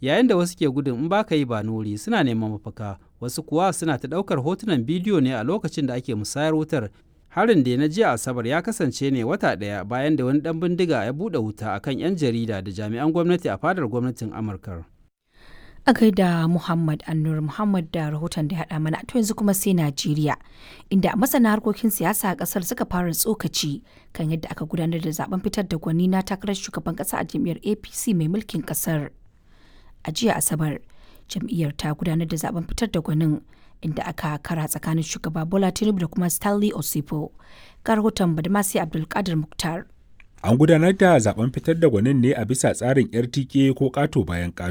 yayin da wasu ke gudun in baka yi ba nuri suna neman mafaka wasu kuwa suna ta ɗaukar hotunan bidiyo ne a lokacin da ake musayar wutar harin da na jiya asabar ya kasance ne wata ɗaya bayan da wani ɗan bindiga ya buɗe wuta akan 'yan jarida da jami'an gwamnati a fadar gwamnatin amurka a gaida Muhammad Annur Muhammad da rahoton da ya haɗa mana to yanzu kuma sai Najeriya inda masana harkokin siyasa a ƙasar suka fara tsokaci kan yadda aka gudanar da zaben fitar da gwani na takarar shugaban ƙasa a jam'iyyar APC mai mulkin ƙasar. A jiya Asabar, jam'iyyar ta gudanar da zaben fitar da gwanin inda aka kara tsakanin shugaba Bola Tinubu da kuma Stanley Osipo. Ga rahoton Badmasi Abdulkadir Muktar. An gudanar da zaben fitar da gwanin ne a bisa tsarin RTK ko ƙato bayan ƙato.